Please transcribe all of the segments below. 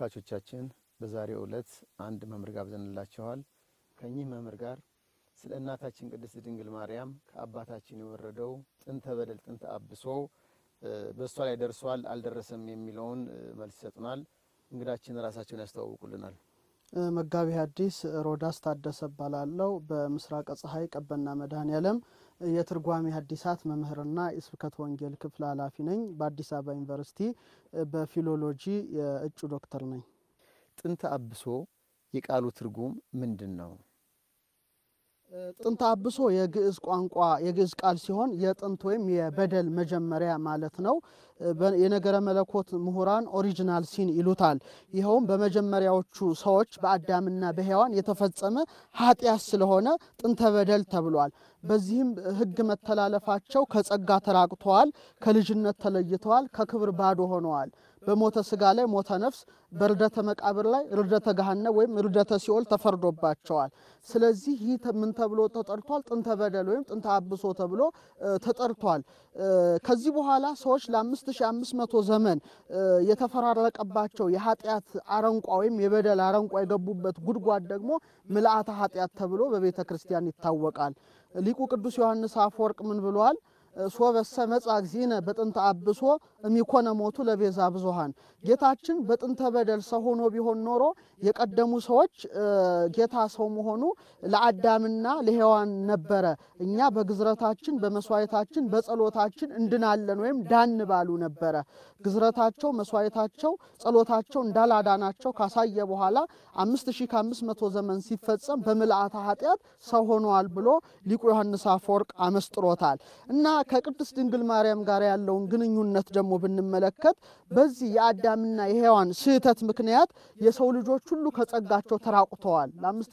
ተመልካቾቻችን በዛሬው ዕለት አንድ መምህር ጋብዘንላችኋል። ከኚህ መምህር ጋር ስለ እናታችን ቅድስት ድንግል ማርያም ከአባታችን የወረደው ጥንተ በደል ጥንተ አብሶ በእሷ ላይ ደርሷል አልደረሰም የሚለውን መልስ ይሰጡናል። እንግዳችን ራሳቸውን ያስተዋውቁልናል። መጋቢ ሐዲስ ሮዳስ ታደሰ እባላለሁ። በምስራቀ ፀሐይ ቀበና መድኃኔዓለም የትርጓሜ ሐዲሳት መምህርና የስብከት ወንጌል ክፍል ኃላፊ ነኝ። በአዲስ አበባ ዩኒቨርሲቲ በፊሎሎጂ የእጩ ዶክተር ነኝ። ጥንተ አብሶ የቃሉ ትርጉም ምንድን ነው? ጥንተ አብሶ የግዕዝ ቋንቋ የግዕዝ ቃል ሲሆን የጥንት ወይም የበደል መጀመሪያ ማለት ነው። የነገረ መለኮት ምሁራን ኦሪጂናል ሲን ይሉታል። ይኸውም በመጀመሪያዎቹ ሰዎች በአዳምና በሔዋን የተፈጸመ ኃጢአት ስለሆነ ጥንተ በደል ተብሏል። በዚህም ሕግ መተላለፋቸው ከጸጋ ተራቅተዋል፣ ከልጅነት ተለይተዋል፣ ከክብር ባዶ ሆነዋል። በሞተ ስጋ ላይ ሞተ ነፍስ፣ በርደተ መቃብር ላይ ርደተ ገሃነም ወይም ርደተ ሲኦል ተፈርዶባቸዋል። ስለዚህ ይህ ምን ተብሎ ተጠርቷል? ጥንተ በደል ወይም ጥንተ አብሶ ተብሎ ተጠርቷል። ከዚህ በኋላ ሰዎች ለ5500 ዘመን የተፈራረቀባቸው የኃጢአት አረንቋ ወይም የበደል አረንቋ የገቡበት ጉድጓድ ደግሞ ምልአተ ኃጢአት ተብሎ በቤተ ክርስቲያን ይታወቃል። ሊቁ ቅዱስ ዮሐንስ አፈወርቅ ምን ብለዋል? ሶበሰ መጻ እግዚእነ በጥንተ አብሶ እሚኮነ ሞቱ ለቤዛ ብዙሃን። ጌታችን በጥንተ በደል ሰው ሆኖ ቢሆን ኖሮ የቀደሙ ሰዎች ጌታ ሰው መሆኑ ለአዳምና ለሔዋን ነበረ። እኛ በግዝረታችን በመስዋዕታችን በጸሎታችን እንድናለን ወይም ዳን ባሉ ነበረ። ግዝረታቸው፣ መስዋዕታቸው፣ ጸሎታቸው እንዳላዳናቸው ካሳየ በኋላ አምስት ሺህ ከአምስት መቶ ዘመን ሲፈጸም በምልአተ ኃጢአት ሰው ሆነዋል ብሎ ሊቁ ዮሐንስ አፈወርቅ አመስጥሮታል እና ከቅድስት ድንግል ማርያም ጋር ያለውን ግንኙነት ደግሞ ብንመለከት በዚህ የአዳምና የሔዋን ስህተት ምክንያት የሰው ልጆች ሁሉ ከጸጋቸው ተራቁተዋል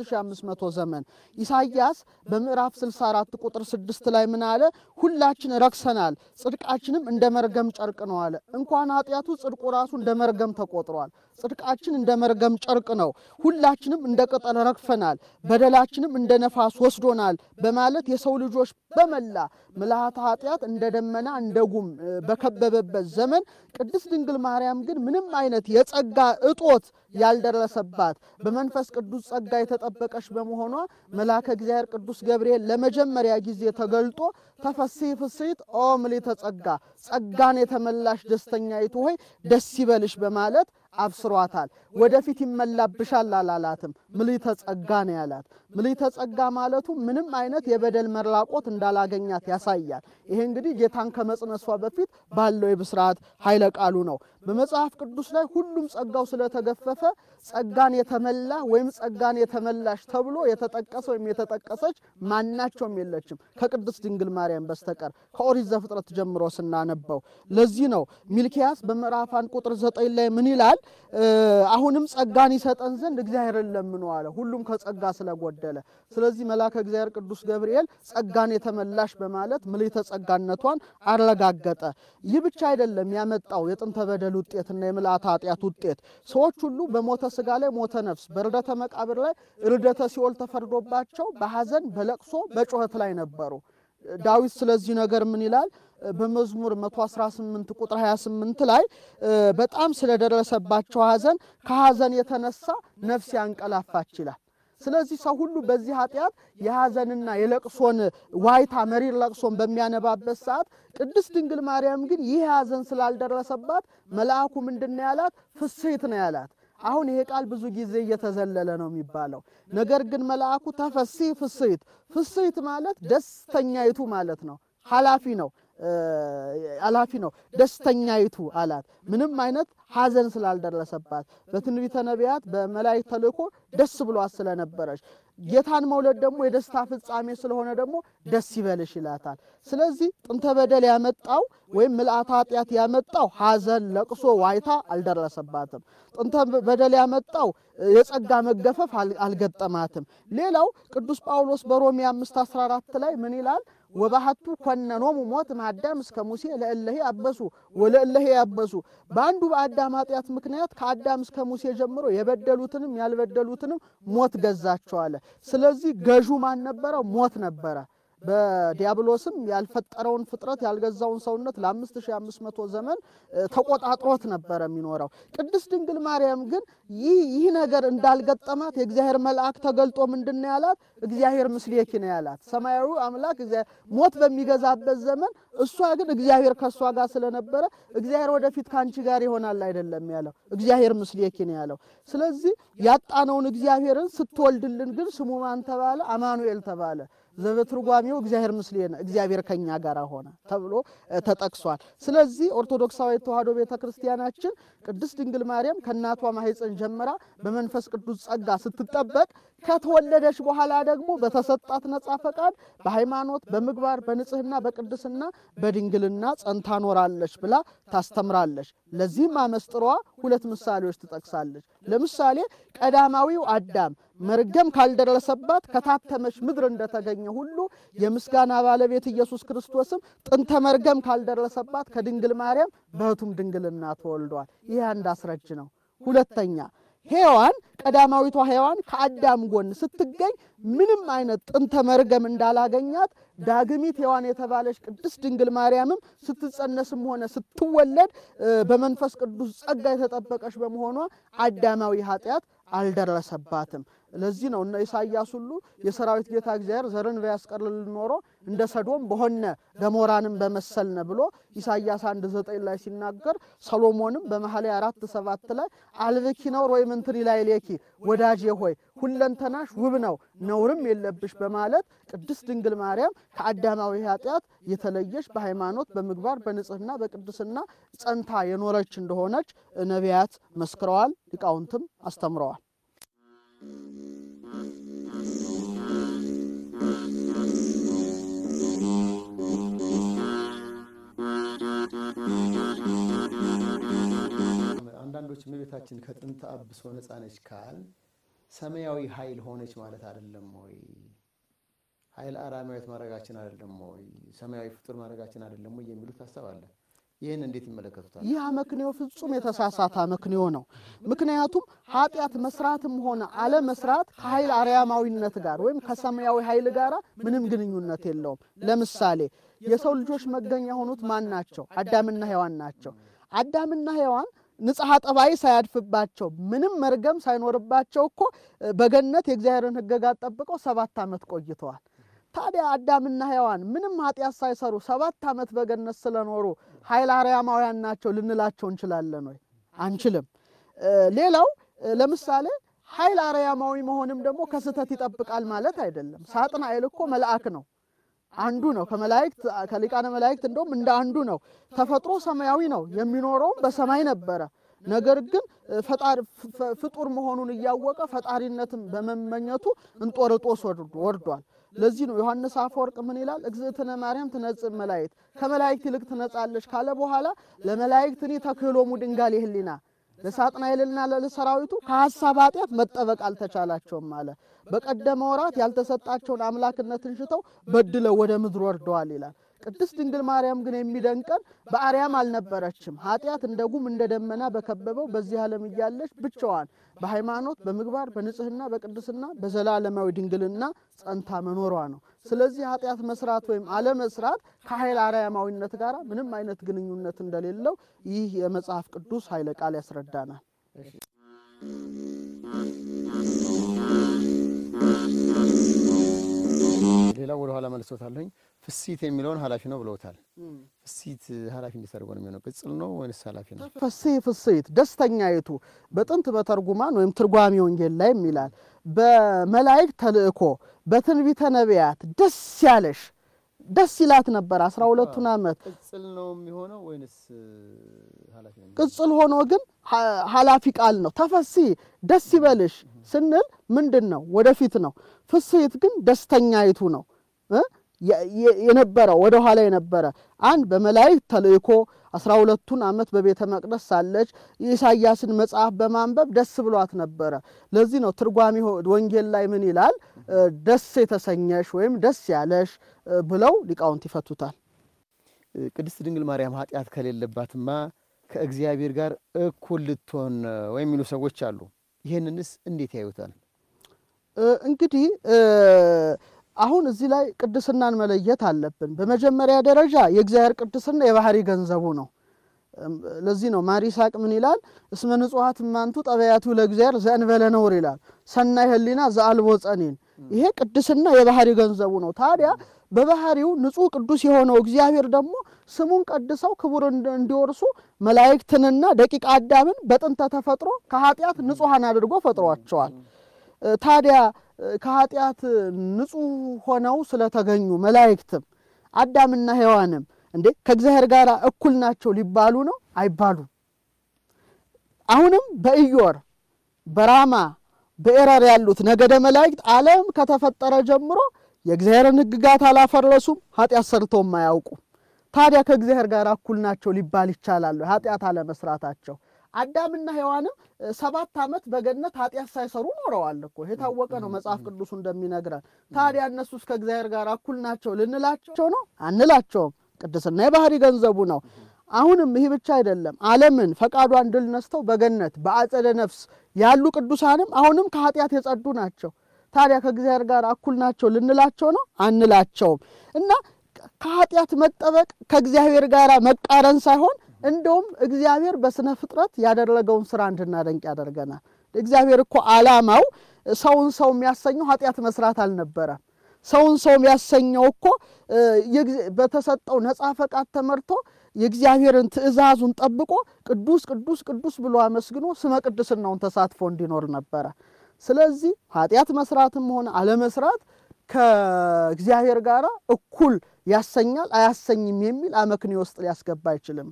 ለ5500 ዘመን። ኢሳይያስ በምዕራፍ 64 ቁጥር 6 ላይ ምን አለ? ሁላችን ረክሰናል፣ ጽድቃችንም እንደ መርገም ጨርቅ ነው አለ። እንኳን ኃጢአቱ ጽድቁ ራሱ እንደ መርገም ተቆጥሯል። ጽድቃችን እንደ መርገም ጨርቅ ነው፣ ሁላችንም እንደ ቅጠል ረግፈናል፣ በደላችንም እንደ ነፋስ ወስዶናል በማለት የሰው ልጆች በመላ ምልአተ ኃጢአት እንደ ደመና እንደ ጉም በከበበበት ዘመን ቅድስት ድንግል ማርያም ግን ምንም አይነት የጸጋ እጦት ያልደረሰባት በመንፈስ ቅዱስ ጸጋ የተጠበቀች በመሆኗ መልአከ እግዚአብሔር ቅዱስ ገብርኤል ለመጀመሪያ ጊዜ ተገልጦ ተፈሥሒ ፍሥሕት ኦ ምልዕተ ጸጋ ጸጋን የተመላሽ ደስተኛይቱ ሆይ ደስ ይበልሽ በማለት አብስሯታል። ወደፊት ይመላብሻል አላላትም። ምልዕተ ጸጋ ነው ያላት። ምልዕተ ጸጋ ማለቱ ምንም አይነት የበደል መራቆት እንዳላገኛት ያሳያል። ይሄ እንግዲህ ጌታን ከመጽነሷ በፊት ባለው የብስራት ኃይለ ቃሉ ነው። በመጽሐፍ ቅዱስ ላይ ሁሉም ጸጋው ስለተገፈፈ ጸጋን የተመላ ወይም ጸጋን የተመላሽ ተብሎ የተጠቀሰ ወይም የተጠቀሰች ማናቸውም የለችም ከቅድስት ድንግል ማርያም በስተቀር ከኦሪት ዘፍጥረት ጀምሮ ስናነበው። ለዚህ ነው ሚልኪያስ በምዕራፍ አንድ ቁጥር ዘጠኝ ላይ ምን ይላል? አሁንም ጸጋን ይሰጠን ዘንድ እግዚአብሔርን ለምኑ አለ፣ ሁሉም ከጸጋ ስለጎደለ። ስለዚህ መልአከ እግዚአብሔር ቅዱስ ገብርኤል ጸጋን የተመላሽ በማለት ምልዕተ ጸጋነቷን አረጋገጠ። ይህ ብቻ አይደለም ያመጣው የጥንተ በደል ውጤትና የምልአተ ኃጢአት ውጤት ሰዎች ሁሉ በሞተ ስጋ ላይ ሞተ ነፍስ፣ በርደተ መቃብር ላይ ርደተ ሲኦል ተፈርዶባቸው በሐዘን በለቅሶ በጩኸት ላይ ነበሩ። ዳዊት ስለዚህ ነገር ምን ይላል? በመዝሙር 118 ቁጥር 28 ላይ በጣም ስለደረሰባቸው ሐዘን ከሐዘን የተነሳ ነፍስ ያንቀላፋች ይላል። ስለዚህ ሰው ሁሉ በዚህ ኃጢአት የሐዘንና የለቅሶን ዋይታ መሪር ለቅሶን በሚያነባበት ሰዓት ቅድስት ድንግል ማርያም ግን ይህ ሐዘን ስላልደረሰባት መልአኩ ምንድን ነው ያላት? ፍሥሕት ነው ያላት። አሁን ይሄ ቃል ብዙ ጊዜ እየተዘለለ ነው የሚባለው። ነገር ግን መልአኩ ተፈሥሒ ፍሥሕት፣ ፍሥሕት ማለት ደስተኛይቱ ማለት ነው። ኃላፊ ነው ኃላፊ ነው። ደስተኛይቱ አላት። ምንም አይነት ሐዘን ስላልደረሰባት በትንቢተ ነቢያት በመላእክት ተልእኮ ደስ ብሏት ስለነበረች ጌታን መውለድ ደግሞ የደስታ ፍጻሜ ስለሆነ ደግሞ ደስ ይበልሽ ይላታል። ስለዚህ ጥንተ በደል ያመጣው ወይም ምልአተ ኃጢአት ያመጣው ሐዘን፣ ለቅሶ፣ ዋይታ አልደረሰባትም። ጥንተ በደል ያመጣው የጸጋ መገፈፍ አልገጠማትም። ሌላው ቅዱስ ጳውሎስ በሮሜ 5 14 ላይ ምን ይላል? ወባህቱ ኮነኖሙ ሞት ማዳም እስከ ሙሴ ለእለሄ አበሱ ወለእለሄ ያበሱ። በአንዱ በአዳም ኃጢአት ምክንያት ከአዳም እስከ ሙሴ ጀምሮ የበደሉትንም ያልበደሉትንም ሞት ገዛቸው አለ። ስለዚህ ገዡ ማን ነበረ? ሞት ነበረ። በዲያብሎስም ያልፈጠረውን ፍጥረት ያልገዛውን ሰውነት ለ5500 ዘመን ተቆጣጥሮት ነበረ የሚኖረው። ቅድስት ድንግል ማርያም ግን ይህ ይህ ነገር እንዳልገጠማት የእግዚአብሔር መልአክ ተገልጦ ምንድን ነው ያላት? እግዚአብሔር ምስሌኪ ነው ያላት። ሰማያዊ አምላክ ሞት በሚገዛበት ዘመን እሷ ግን እግዚአብሔር ከእሷ ጋር ስለነበረ እግዚአብሔር ወደፊት ከአንቺ ጋር ይሆናል አይደለም ያለው፣ እግዚአብሔር ምስሌኪ ነው ያለው። ስለዚህ ያጣነውን እግዚአብሔርን ስትወልድልን ግን ስሙ ማን ተባለ? አማኑኤል ተባለ። ዘበትርጓሜው እግዚአብሔር ምስሌነ እግዚአብሔር ከኛ ጋር ሆነ ተብሎ ተጠቅሷል። ስለዚህ ኦርቶዶክሳዊ ተዋሕዶ ቤተ ክርስቲያናችን ቅድስት ድንግል ማርያም ከእናቷ ማኅፀን ጀምራ በመንፈስ ቅዱስ ጸጋ ስትጠበቅ ከተወለደች በኋላ ደግሞ በተሰጣት ነጻ ፈቃድ በሃይማኖት፣ በምግባር፣ በንጽህና፣ በቅድስና፣ በድንግልና ጸንታ ኖራለች ብላ ታስተምራለች። ለዚህም አመስጥሯ ሁለት ምሳሌዎች ትጠቅሳለች። ለምሳሌ ቀዳማዊው አዳም መርገም ካልደረሰባት ከታተመች ምድር እንደተገኘ ሁሉ የምስጋና ባለቤት ኢየሱስ ክርስቶስም ጥንተ መርገም ካልደረሰባት ከድንግል ማርያም በሕቱም ድንግልና ተወልዷል። ይህ አንድ አስረጅ ነው። ሁለተኛ ሔዋን ቀዳማዊቷ ሔዋን ከአዳም ጎን ስትገኝ ምንም አይነት ጥንተ መርገም እንዳላገኛት ዳግሚት ሔዋን የተባለች ቅድስት ድንግል ማርያምም ስትጸነስም ሆነ ስትወለድ በመንፈስ ቅዱስ ጸጋ የተጠበቀች በመሆኗ አዳማዊ ኃጢአት አልደረሰባትም። ለዚህ ነው እነ ኢሳይያስ ሁሉ የሰራዊት ጌታ እግዚአብሔር ዘርን ቢያስቀርልን ኖሮ እንደ ሰዶም በሆነ ገሞራንም በመሰልነ ብሎ ኢሳይያስ አንድ ዘጠኝ ላይ ሲናገር ሰሎሞንም በመኃልየ አራት ሰባት ላይ አልብኪ ነውር ወይም እንትን ላይ ሌኪ ወዳጄ ሆይ ሁለንተናሽ ውብ ነው ነውርም የለብሽ በማለት ቅድስት ድንግል ማርያም ከአዳማዊ ኃጢአት የተለየች በሃይማኖት በምግባር በንጽህና በቅድስና ጸንታ የኖረች እንደሆነች ነቢያት መስክረዋል፣ ሊቃውንትም አስተምረዋል። አንዳንዶች እመቤታችን ከጥንተ አብሶ ነፃ ነች ካል ሰማያዊ ኃይል ሆነች ማለት አይደለም ወይ? ኃይል አራማዊት ማድረጋችን አይደለም ወይ? ሰማያዊ ፍጡር ማድረጋችን አይደለም ወይ? የሚሉት ሀሳብ አለ። ይህን እንዴት ይመለከቱታል? ይህ አመክንዮ ፍጹም የተሳሳተ አመክንዮ ነው። ምክንያቱም ኃጢአት መስራትም ሆነ አለመስራት ከኃይል አርያማዊነት ጋር ወይም ከሰማያዊ ኃይል ጋር ምንም ግንኙነት የለውም። ለምሳሌ የሰው ልጆች መገኛ የሆኑት ማን ናቸው? አዳምና ሔዋን ናቸው። አዳምና ሔዋን ንጽሐ ጠባይ ሳያድፍባቸው ምንም መርገም ሳይኖርባቸው እኮ በገነት የእግዚአብሔርን ሕግጋት ጠብቀው ሰባት ዓመት ቆይተዋል። ታዲያ አዳምና ሔዋን ምንም ኃጢአት ሳይሰሩ ሰባት ዓመት በገነት ስለኖሩ ኃይለ አርያማውያን ናቸው ልንላቸው እንችላለን ወይ? አንችልም። ሌላው ለምሳሌ ኃይል አርያማዊ መሆንም ደግሞ ከስህተት ይጠብቃል ማለት አይደለም። ሳጥናኤል እኮ መልአክ ነው አንዱ ነው። ከመላእክት ከሊቃነ መላእክት እንደውም እንደ አንዱ ነው። ተፈጥሮ ሰማያዊ ነው። የሚኖረውም በሰማይ ነበረ። ነገር ግን ፍጡር መሆኑን እያወቀ ፈጣሪነትን በመመኘቱ እንጦርጦስ ወርዷል። ለዚህ ነው ዮሐንስ አፈወርቅ ምን ይላል? እግዝእትነ ማርያም ትነጽእ መላእክት ከመላእክት ይልቅ ትነጻለች ካለ በኋላ ለመላእክት እኔ ተክህሎሙ ድንጋሌ ህሊና ለሳጥናኤልና ለሰራዊቱ ከሐሳብ ኃጢአት መጠበቅ አልተቻላቸውም አለ። በቀደመ ወራት ያልተሰጣቸውን አምላክነትን ሽተው በድለው ወደ ምድር ወርደዋል ይላል። ቅድስት ድንግል ማርያም ግን የሚደንቀን በአርያም አልነበረችም። ኃጢአት እንደ ጉም እንደ ደመና በከበበው በዚህ ዓለም እያለች ብቻዋን በሃይማኖት በምግባር በንጽህና በቅድስና በዘላለማዊ ድንግልና ጸንታ መኖሯ ነው። ስለዚህ ኃጢአት መስራት ወይም አለመስራት ከኃይል አርያማዊነት ጋር ምንም አይነት ግንኙነት እንደሌለው ይህ የመጽሐፍ ቅዱስ ኃይለ ቃል ያስረዳናል። ሌላው ወደ ኋላ መልሶታለኝ። ፍሲት የሚለውን ኃላፊ ነው ብለውታል። ፍሲት ኃላፊ እንዲተርጎ ነው የሚሆነው። ቅጽል ነው ወይንስ ኃላፊ ነው? ፈስህ ፍስሕት ደስተኛይቱ በጥንት በተርጉማን ወይም ትርጓሜ ወንጌል ላይም ይላል በመላእክት ተልእኮ በትንቢተ ነቢያት ደስ ያለሽ ደስ ይላት ነበር አስራ ሁለቱን ዓመት ቅጽል ነው የሚሆነው ወይንስ ኃላፊ ነው? ቅጽል ሆኖ ግን ኃላፊ ቃል ነው። ተፈሲ ደስ ይበልሽ ስንል ምንድን ነው? ወደፊት ነው። ፍስሕት ግን ደስተኛይቱ ነው የነበረው ወደ ኋላ የነበረ አንድ በመላእክት ተልእኮ አስራ ሁለቱን ዓመት በቤተ መቅደስ ሳለች የኢሳያስን መጽሐፍ በማንበብ ደስ ብሏት ነበረ። ለዚህ ነው ትርጓሜ ወንጌል ላይ ምን ይላል? ደስ የተሰኘሽ ወይም ደስ ያለሽ ብለው ሊቃውንት ይፈቱታል። ቅድስት ድንግል ማርያም ኃጢአት ከሌለባትማ ከእግዚአብሔር ጋር እኩል ልትሆን ወይም የሚሉ ሰዎች አሉ። ይህንንስ እንዴት ያዩታል? እንግዲህ አሁን እዚህ ላይ ቅድስናን መለየት አለብን። በመጀመሪያ ደረጃ የእግዚአብሔር ቅድስና የባህሪ ገንዘቡ ነው። ለዚህ ነው ማር ይስሐቅ ምን ይላል? እስመ ንጹሐት እማንቱ ጠበያቱ ለእግዚአብሔር ዘእንበለ ነውር ይላል። ሰናይ ሕሊና ዘአልቦ ጸኒን። ይሄ ቅድስና የባህሪ ገንዘቡ ነው። ታዲያ በባህሪው ንጹሕ ቅዱስ የሆነው እግዚአብሔር ደግሞ ስሙን ቀድሰው ክቡር እንዲወርሱ መላእክትንና ደቂቀ አዳምን በጥንተ ተፈጥሮ ከኃጢአት ንጹሐን አድርጎ ፈጥሯቸዋል። ታዲያ ከኃጢአት ንጹሕ ሆነው ስለተገኙ መላእክትም አዳምና ሔዋንም እንዴ ከእግዚአብሔር ጋር እኩል ናቸው ሊባሉ ነው? አይባሉም። አሁንም በኢዮር በራማ በኤረር ያሉት ነገደ መላእክት ዓለም ከተፈጠረ ጀምሮ የእግዚአብሔርን ሕግጋት አላፈረሱም፣ ኃጢአት ሰርተውም አያውቁም። ታዲያ ከእግዚአብሔር ጋር እኩል ናቸው ሊባል ይቻላሉ? ኃጢአት አለመስራታቸው አዳምና ሔዋንም ሰባት ዓመት በገነት ኃጢአት ሳይሰሩ ኖረዋል እኮ የታወቀ ነው መጽሐፍ ቅዱሱ እንደሚነግረን። ታዲያ እነሱስ ከእግዚአብሔር ጋር እኩል ናቸው ልንላቸው ነው? አንላቸውም። ቅድስና የባህሪ ገንዘቡ ነው። አሁንም ይህ ብቻ አይደለም። ዓለምን ፈቃዷን ድል ነስተው በገነት በአጸደ ነፍስ ያሉ ቅዱሳንም አሁንም ከኃጢአት የጸዱ ናቸው። ታዲያ ከእግዚአብሔር ጋር እኩል ናቸው ልንላቸው ነው? አንላቸውም። እና ከኃጢአት መጠበቅ ከእግዚአብሔር ጋር መቃረን ሳይሆን እንደውም እግዚአብሔር በስነ ፍጥረት ያደረገውን ስራ እንድናደንቅ ያደርገናል። እግዚአብሔር እኮ ዓላማው ሰውን ሰው የሚያሰኘው ኃጢአት መስራት አልነበረም። ሰውን ሰው የሚያሰኘው እኮ በተሰጠው ነፃ ፈቃድ ተመርቶ የእግዚአብሔርን ትእዛዙን ጠብቆ ቅዱስ ቅዱስ ቅዱስ ብሎ አመስግኖ ስመ ቅድስናውን ተሳትፎ እንዲኖር ነበረ። ስለዚህ ኃጢአት መስራትም ሆነ አለመስራት ከእግዚአብሔር ጋር እኩል ያሰኛል አያሰኝም የሚል አመክንዮ ውስጥ ሊያስገባ አይችልም።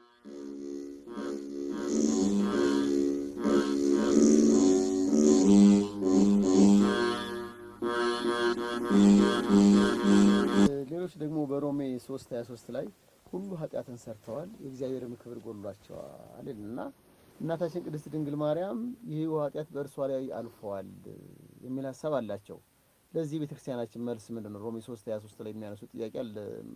ሌሎች ደግሞ በሮሜ 3 23 ላይ ሁሉ ኃጢአትን ሰርተዋል የእግዚአብሔርም ክብር ጎድሏቸዋል እና እናታችን ቅድስት ድንግል ማርያም ይህ ኃጢአት በእርሷ ላይ አልፈዋል የሚል ሀሳብ አላቸው። ለዚህ ቤተክርስቲያናችን መልስ ምንድን ነው? ሮሜ 3 23 ላይ የሚያነሱ ጥያቄ አለ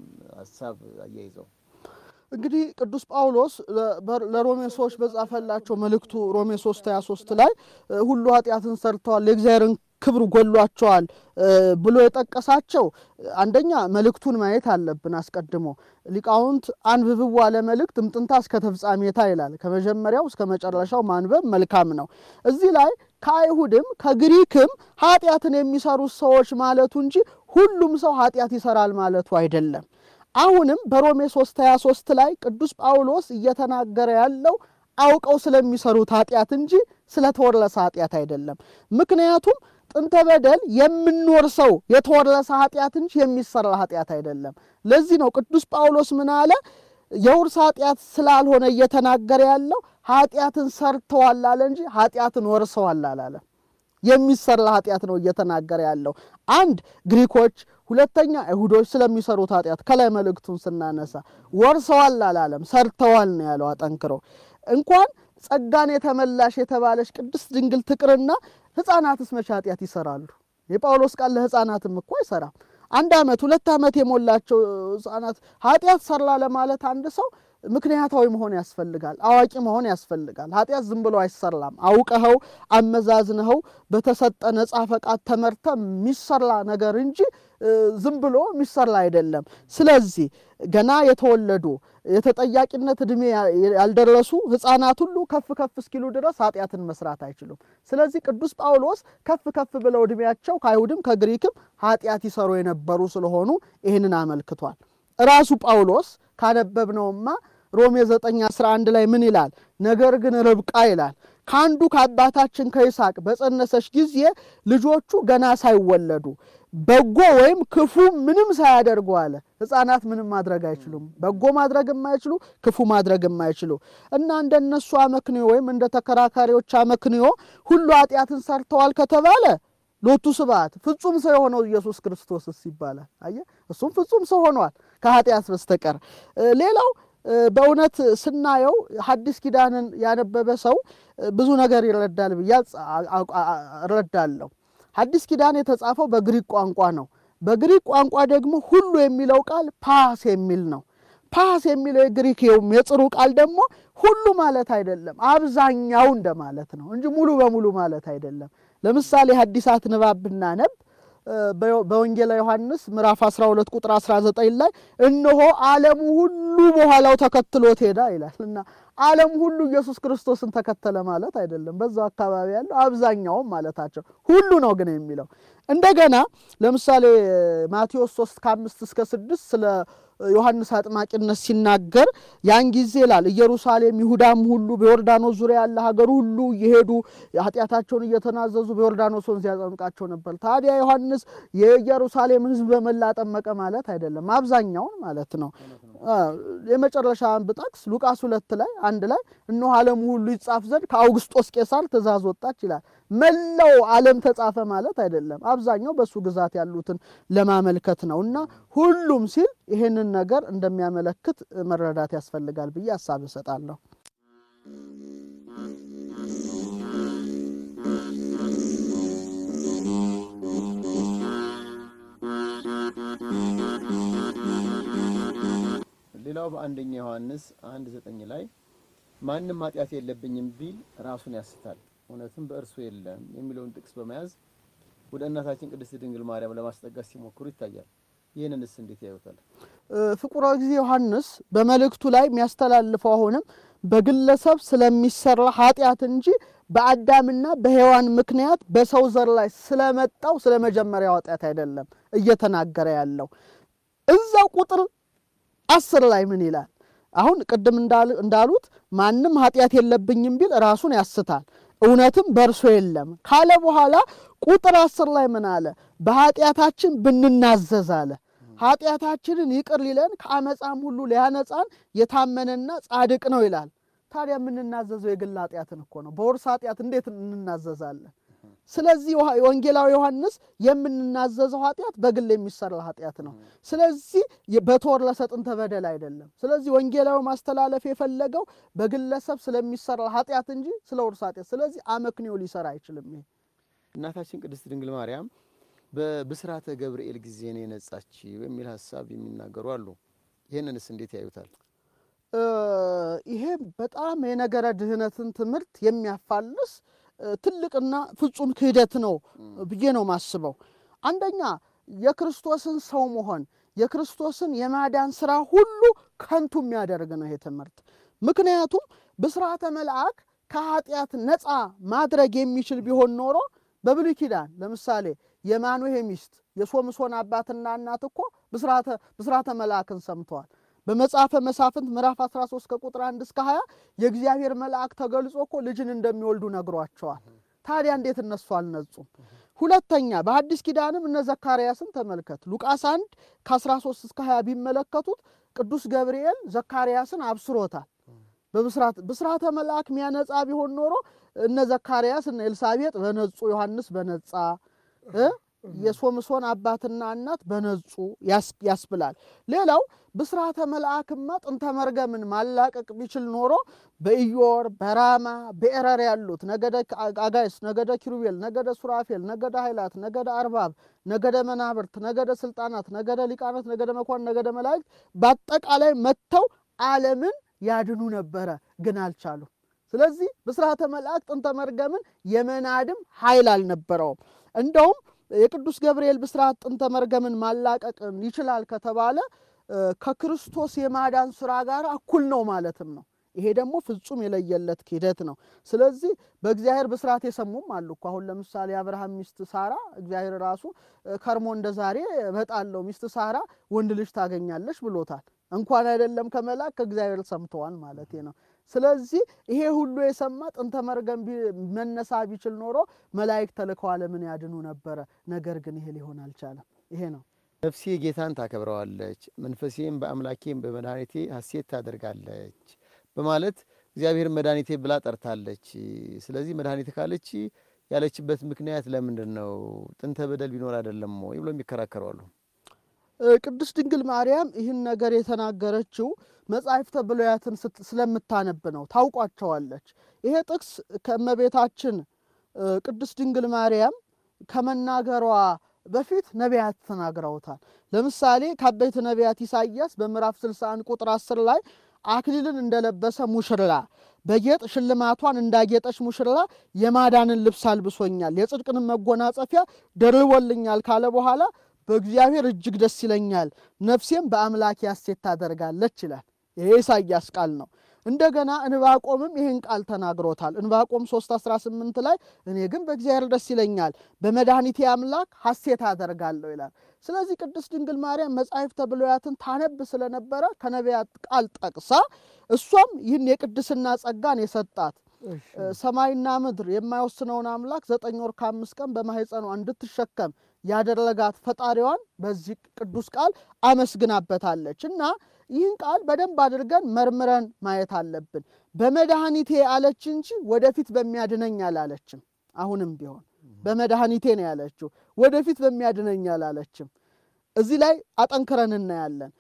ሀሳብ አያይዘው እንግዲህ ቅዱስ ጳውሎስ ለሮሜ ሰዎች በጻፈላቸው መልእክቱ ሮሜ 3 23 ላይ ሁሉ ኃጢአትን ሰርተዋል የእግዚአብሔርን ክብር ጎሏቸዋል ብሎ የጠቀሳቸው አንደኛ መልእክቱን ማየት አለብን። አስቀድሞ ሊቃውንት አንብብዋ ለመልእክት እምጥንታ እስከ ተፍጻሜታ ይላል። ከመጀመሪያው እስከ መጨረሻው ማንበብ መልካም ነው። እዚህ ላይ ከአይሁድም ከግሪክም ኃጢአትን የሚሰሩት ሰዎች ማለቱ እንጂ ሁሉም ሰው ኃጢአት ይሰራል ማለቱ አይደለም። አሁንም በሮሜ 3 23 ላይ ቅዱስ ጳውሎስ እየተናገረ ያለው አውቀው ስለሚሰሩት ኃጢአት እንጂ ስለተወረሰ ኃጢአት አይደለም። ምክንያቱም ጥንተ በደል የምንወርሰው የተወረሰ ኃጢአት እንጂ የሚሰራ ኃጢአት አይደለም። ለዚህ ነው ቅዱስ ጳውሎስ ምን አለ? የውርስ ኃጢአት ስላልሆነ እየተናገረ ያለው ኃጢአትን ሰርተዋል አለ እንጂ ኃጢአትን ወርሰዋል አላለም። የሚሰራ ኃጢአት ነው እየተናገረ ያለው። አንድ ግሪኮች፣ ሁለተኛ አይሁዶች ስለሚሰሩት ኃጢአት ከላይ መልእክቱን ስናነሳ ወርሰዋል አላለም፣ ሰርተዋል ነው ያለው አጠንክሮ። እንኳን ጸጋን የተመላሽ የተባለች ቅድስት ድንግል ትቅርና ሕፃናትስ መቼ ኃጢአት ይሰራሉ? የጳውሎስ ቃል ለሕፃናትም እኮ አይሰራም። አንድ ዓመት ሁለት ዓመት የሞላቸው ሕፃናት ኃጢአት ሰራ ለማለት አንድ ሰው ምክንያታዊ መሆን ያስፈልጋል። አዋቂ መሆን ያስፈልጋል። ኃጢአት ዝም ብሎ አይሰራም። አውቀኸው አመዛዝነኸው በተሰጠ ነጻ ፈቃድ ተመርተ የሚሰራ ነገር እንጂ ዝም ብሎ የሚሰራ አይደለም። ስለዚህ ገና የተወለዱ የተጠያቂነት ዕድሜ ያልደረሱ ሕፃናት ሁሉ ከፍ ከፍ እስኪሉ ድረስ ኃጢአትን መስራት አይችሉም። ስለዚህ ቅዱስ ጳውሎስ ከፍ ከፍ ብለው ዕድሜያቸው ከአይሁድም ከግሪክም ኃጢአት ይሰሩ የነበሩ ስለሆኑ ይህንን አመልክቷል። ራሱ ጳውሎስ ካነበብነውማ ሮሜ 9 11 ላይ ምን ይላል? ነገር ግን ርብቃ ይላል ከአንዱ ከአባታችን ከይስሐቅ በጸነሰች ጊዜ ልጆቹ ገና ሳይወለዱ በጎ ወይም ክፉ ምንም ሳያደርጉ አለ። ሕፃናት ምንም ማድረግ አይችሉም። በጎ ማድረግ የማይችሉ ክፉ ማድረግ የማይችሉ እና እንደነሱ አመክንዮ ወይም እንደ ተከራካሪዎች አመክንዮ ሁሉ ኃጢአትን ሰርተዋል ከተባለ ሎቱ ስብሐት ፍጹም ሰው የሆነው ኢየሱስ ክርስቶስስ ይባላል። አየህ፣ እሱም ፍጹም ሰው ሆኗል ከኃጢአት በስተቀር ሌላው በእውነት ስናየው ሐዲስ ኪዳንን ያነበበ ሰው ብዙ ነገር ይረዳል ብዬ እረዳለሁ። ሐዲስ ኪዳን የተጻፈው በግሪክ ቋንቋ ነው። በግሪክ ቋንቋ ደግሞ ሁሉ የሚለው ቃል ፓስ የሚል ነው። ፓስ የሚለው የግሪክ የጽሩ ቃል ደግሞ ሁሉ ማለት አይደለም፣ አብዛኛው እንደማለት ነው እንጂ ሙሉ በሙሉ ማለት አይደለም። ለምሳሌ ሐዲሳት ንባብ ብናነብ በወንጌላ ዮሐንስ ምዕራፍ 12 ቁጥር 19 ላይ እነሆ ዓለሙ ሁሉ በኋላው ተከትሎት ሄዳ ይላል እና ዓለም ሁሉ ኢየሱስ ክርስቶስን ተከተለ ማለት አይደለም። በዛው አካባቢ ያለው አብዛኛውም ማለታቸው ሁሉ ነው ግን የሚለው እንደገና ለምሳሌ ማቴዎስ 3 ከ5 እስከ 6 ስለ ዮሐንስ አጥማቂነት ሲናገር ያን ጊዜ ይላል ኢየሩሳሌም፣ ይሁዳም ሁሉ በዮርዳኖስ ዙሪያ ያለ ሀገር ሁሉ እየሄዱ ኃጢአታቸውን እየተናዘዙ በዮርዳኖስ ወንዝ ያጠምቃቸው ነበር። ታዲያ ዮሐንስ የኢየሩሳሌም ሕዝብ በመላ ጠመቀ ማለት አይደለም፣ አብዛኛውን ማለት ነው። የመጨረሻ ብጠቅስ ሉቃስ ሁለት ላይ አንድ ላይ እነሆ ዓለሙ ሁሉ ይጻፍ ዘንድ ከአውግስጦስ ቄሳር ትእዛዝ ወጣች ይላል። መላው ዓለም ተጻፈ ማለት አይደለም። አብዛኛው በእሱ ግዛት ያሉትን ለማመልከት ነው እና ሁሉም ሲል ይህንን ነገር እንደሚያመለክት መረዳት ያስፈልጋል ብዬ ሀሳብ እሰጣለሁ። ሌላው በአንደኛ ዮሐንስ አንድ ዘጠኝ ላይ ማንም ኃጢአት የለብኝም ቢል ራሱን ያስታል እውነትም በእርሱ የለም የሚለውን ጥቅስ በመያዝ ወደ እናታችን ቅድስት ድንግል ማርያም ለማስጠጋት ሲሞክሩ ይታያል። ይህንንስ እንዴት ያዩታል? ፍቁረ ጊዜ ዮሐንስ በመልእክቱ ላይ የሚያስተላልፈው አሁንም በግለሰብ ስለሚሰራ ኃጢአት እንጂ በአዳምና በሔዋን ምክንያት በሰው ዘር ላይ ስለመጣው ስለ መጀመሪያው ኃጢአት አይደለም እየተናገረ ያለው። እዛው ቁጥር አስር ላይ ምን ይላል? አሁን ቅድም እንዳሉት ማንም ኃጢአት የለብኝም ቢል ራሱን ያስታል እውነትም በእርሱ የለም ካለ በኋላ ቁጥር አስር ላይ ምን አለ? በኃጢአታችን ብንናዘዝ አለ ኃጢአታችንን ይቅር ሊለን ከአመፃም ሁሉ ሊያነጻን የታመነና ጻድቅ ነው ይላል። ታዲያ የምንናዘዘው የግል ኃጢአትን እኮ ነው። በውርስ ኃጢአት እንዴት እንናዘዛለን? ስለዚህ ወንጌላዊ ዮሐንስ የምንናዘዘው ኃጢአት በግል የሚሰራ ኃጢአት ነው። ስለዚህ በተወረሰ ጥንተ በደል አይደለም። ስለዚህ ወንጌላዊ ማስተላለፍ የፈለገው በግለሰብ ስለሚሰራ ኃጢአት እንጂ ስለ ውርስ ኃጢአት፣ ስለዚህ አመክንዮ ሊሰራ አይችልም። ይሄ እናታችን ቅድስት ድንግል ማርያም በብስራተ ገብርኤል ጊዜ ነው የነጻች የሚል ሀሳብ የሚናገሩ አሉ። ይህንንስ እንዴት ያዩታል? ይሄ በጣም የነገረ ድህነትን ትምህርት የሚያፋልስ ትልቅና ፍጹም ክህደት ነው ብዬ ነው ማስበው። አንደኛ የክርስቶስን ሰው መሆን የክርስቶስን የማዳን ስራ ሁሉ ከንቱ የሚያደርግ ነው ይሄ ትምህርት። ምክንያቱም ብስራተ መልአክ ከኃጢአት ነፃ ማድረግ የሚችል ቢሆን ኖሮ በብሉይ ኪዳን ለምሳሌ የማኑሄ ሚስት የሶምሶን አባትና እናት እኮ ብስራተ መልአክን ሰምተዋል። በመጽሐፈ መሳፍንት ምዕራፍ 13 ከቁጥር 1 እስከ 20 የእግዚአብሔር መልአክ ተገልጾ እኮ ልጅን እንደሚወልዱ ነግሯቸዋል። ታዲያ እንዴት እነሱ አልነጹም? ሁለተኛ በሐዲስ ኪዳንም እነ ዘካርያስን ተመልከት። ሉቃስ 1 ከ13 እስከ 20 ቢመለከቱት ቅዱስ ገብርኤል ዘካርያስን አብስሮታል። ብስራተ መልአክ ሚያነጻ ቢሆን ኖሮ እነ ዘካርያስ እነ ኤልሳቤጥ በነጹ፣ ዮሐንስ በነጻ የሶምሶን አባትና እናት በነጹ ያስብላል። ሌላው ብስራተ መልአክማ ጥንተ መርገምን ማላቀቅ ቢችል ኖሮ በኢዮር በራማ በኤረር ያሉት ነገደ አጋይስ፣ ነገደ ኪሩቤል፣ ነገደ ሱራፌል፣ ነገደ ኃይላት፣ ነገደ አርባብ፣ ነገደ መናብርት፣ ነገደ ስልጣናት፣ ነገደ ሊቃናት፣ ነገደ መኳን፣ ነገደ መላእክት በአጠቃላይ መጥተው ዓለምን ያድኑ ነበረ፣ ግን አልቻሉም። ስለዚህ ብስራተ መልአክ ጥንተ መርገምን የመናድም ኃይል አልነበረውም። እንደውም የቅዱስ ገብርኤል ብስራት ጥንተ መርገምን ማላቀቅን ይችላል ከተባለ ከክርስቶስ የማዳን ስራ ጋር እኩል ነው ማለትም ነው። ይሄ ደግሞ ፍጹም የለየለት ክህደት ነው። ስለዚህ በእግዚአብሔር ብስራት የሰሙም አሉ እኮ አሁን ለምሳሌ የአብርሃም ሚስት ሳራ እግዚአብሔር ራሱ ከርሞ እንደ ዛሬ እመጣለሁ ሚስት ሳራ ወንድ ልጅ ታገኛለች ብሎታል። እንኳን አይደለም ከመላክ ከእግዚአብሔር ሰምተዋል ማለት ነው። ስለዚህ ይሄ ሁሉ የሰማ ጥንተ መርገም መነሳ ቢችል ኖሮ መላእክት ተልከው ዓለምን ያድኑ ነበረ። ነገር ግን ይሄ ሊሆን አልቻለም። ይሄ ነው ነፍሴ ጌታን ታከብረዋለች፣ መንፈሴም በአምላኬም በመድኃኒቴ ሐሴት ታደርጋለች በማለት እግዚአብሔር መድኃኒቴ ብላ ጠርታለች። ስለዚህ መድኃኒቴ ካለች ያለችበት ምክንያት ለምንድን ነው? ጥንተ በደል ቢኖር አይደለም ወይ ብሎ የሚከራከሩ አሉ። ቅድስት ድንግል ማርያም ይህን ነገር የተናገረችው መጻሕፍተ ብሉያትን ስለምታነብ ነው። ታውቋቸዋለች። ይሄ ጥቅስ ከእመቤታችን ቅድስት ድንግል ማርያም ከመናገሯ በፊት ነቢያት ተናግረውታል። ለምሳሌ ከአበይት ነቢያት ኢሳይያስ በምዕራፍ 61 ቁጥር 10 ላይ አክሊልን እንደለበሰ ሙሽራ በጌጥ ሽልማቷን እንዳጌጠች ሙሽራ የማዳንን ልብስ አልብሶኛል፣ የጽድቅንም መጎናጸፊያ ደርቦልኛል ካለ በኋላ በእግዚአብሔር እጅግ ደስ ይለኛል፣ ነፍሴም በአምላኬ ሐሴት ታደርጋለች ይላል። ይሄ ኢሳይያስ ቃል ነው። እንደገና እንባቆምም ይህን ቃል ተናግሮታል። እንባቆም 3 18 ላይ እኔ ግን በእግዚአብሔር ደስ ይለኛል፣ በመድኃኒቴ አምላክ ሐሴት አደርጋለሁ ይላል። ስለዚህ ቅድስት ድንግል ማርያም መጻሕፍተ ብሉያትን ታነብ ስለነበረ ከነቢያት ቃል ጠቅሳ እሷም ይህን የቅድስና ጸጋን የሰጣት ሰማይና ምድር የማይወስነውን አምላክ ዘጠኝ ወር ከአምስት ቀን በማኅፀኗ እንድትሸከም ያደረጋት ፈጣሪዋን በዚህ ቅዱስ ቃል አመስግናበታለች እና ይህን ቃል በደንብ አድርገን መርምረን ማየት አለብን። በመድኃኒቴ አለች እንጂ ወደፊት በሚያድነኝ አላለችም። አሁንም ቢሆን በመድኃኒቴ ነው ያለችው፣ ወደፊት በሚያድነኝ አላለችም። እዚህ ላይ አጠንክረን እናያለን።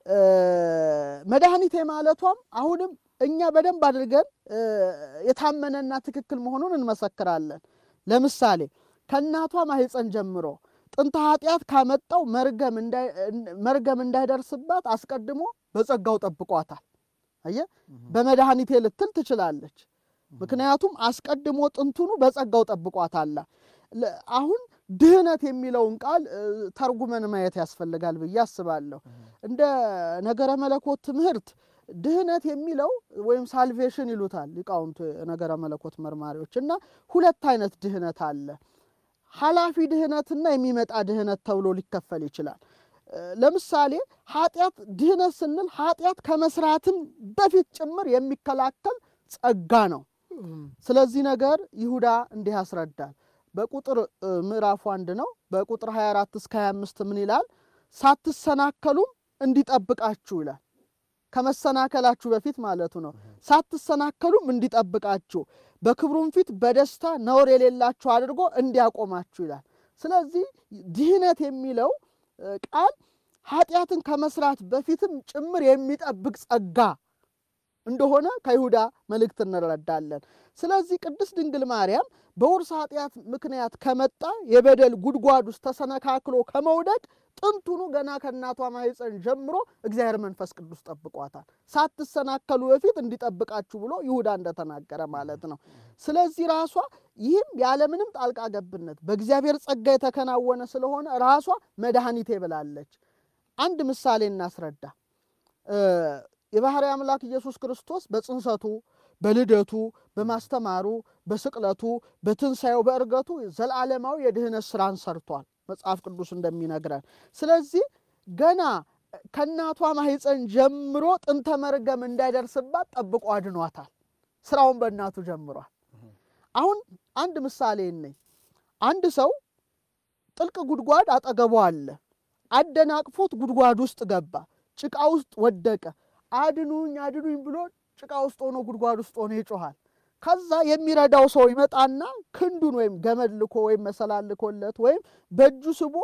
መድኃኒቴ ማለቷም አሁንም እኛ በደንብ አድርገን የታመነና ትክክል መሆኑን እንመሰክራለን። ለምሳሌ ከእናቷ ማኅፀን ጀምሮ ጥንተ ኃጢአት ካመጣው መርገም እንዳይደርስባት አስቀድሞ በጸጋው ጠብቋታል። አየ በመድኃኒቴ ልትል ትችላለች። ምክንያቱም አስቀድሞ ጥንቱኑ በጸጋው ጠብቋታል። አሁን ድህነት የሚለውን ቃል ተርጉመን ማየት ያስፈልጋል ብዬ አስባለሁ። እንደ ነገረ መለኮት ትምህርት ድህነት የሚለው ወይም ሳልቬሽን ይሉታል ሊቃውንቱ ነገረ መለኮት መርማሪዎች እና ሁለት አይነት ድህነት አለ። ኃላፊ ድህነትና የሚመጣ ድህነት ተብሎ ሊከፈል ይችላል። ለምሳሌ ኃጢአት ድህነት ስንል ኃጢአት ከመስራትም በፊት ጭምር የሚከላከል ጸጋ ነው። ስለዚህ ነገር ይሁዳ እንዲህ ያስረዳል። በቁጥር ምዕራፉ አንድ ነው። በቁጥር 24 እስከ 25 ምን ይላል? ሳትሰናከሉም እንዲጠብቃችሁ ይላል። ከመሰናከላችሁ በፊት ማለቱ ነው። ሳትሰናከሉም እንዲጠብቃችሁ በክብሩም ፊት በደስታ ነውር የሌላችሁ አድርጎ እንዲያቆማችሁ ይላል። ስለዚህ ድህነት የሚለው ቃል ኃጢአትን ከመስራት በፊትም ጭምር የሚጠብቅ ጸጋ እንደሆነ ከይሁዳ መልእክት እንረዳለን። ስለዚህ ቅድስት ድንግል ማርያም በውርስ ኃጢአት ምክንያት ከመጣ የበደል ጉድጓድ ውስጥ ተሰነካክሎ ከመውደቅ ጥንቱኑ ገና ከእናቷ ማኅፀን ጀምሮ እግዚአብሔር መንፈስ ቅዱስ ጠብቋታል። ሳትሰናከሉ በፊት እንዲጠብቃችሁ ብሎ ይሁዳ እንደተናገረ ማለት ነው። ስለዚህ ራሷ ይህም ያለምንም ጣልቃ ገብነት በእግዚአብሔር ጸጋ የተከናወነ ስለሆነ ራሷ መድኃኒቴ ብላለች። አንድ ምሳሌ እናስረዳ። የባሕርይ አምላክ ኢየሱስ ክርስቶስ በጽንሰቱ በልደቱ በማስተማሩ በስቅለቱ በትንሣኤው በእርገቱ ዘላለማዊ የድህነት ስራን ሰርቷል መጽሐፍ ቅዱስ እንደሚነግረን። ስለዚህ ገና ከእናቷ ማኅፀን ጀምሮ ጥንተ መርገም እንዳይደርስባት ጠብቆ አድኗታል። ስራውን በእናቱ ጀምሯል። አሁን አንድ ምሳሌ ነኝ። አንድ ሰው ጥልቅ ጉድጓድ አጠገቡ አለ። አደናቅፎት ጉድጓድ ውስጥ ገባ፣ ጭቃ ውስጥ ወደቀ። አድኑኝ አድኑኝ ብሎ ጭቃ ውስጥ ሆኖ ጉድጓድ ውስጥ ሆኖ ይጮኋል። ከዛ የሚረዳው ሰው ይመጣና ክንዱን ወይም ገመድ ልኮ ወይም መሰላል ልኮለት ወይም በእጁ ስቦ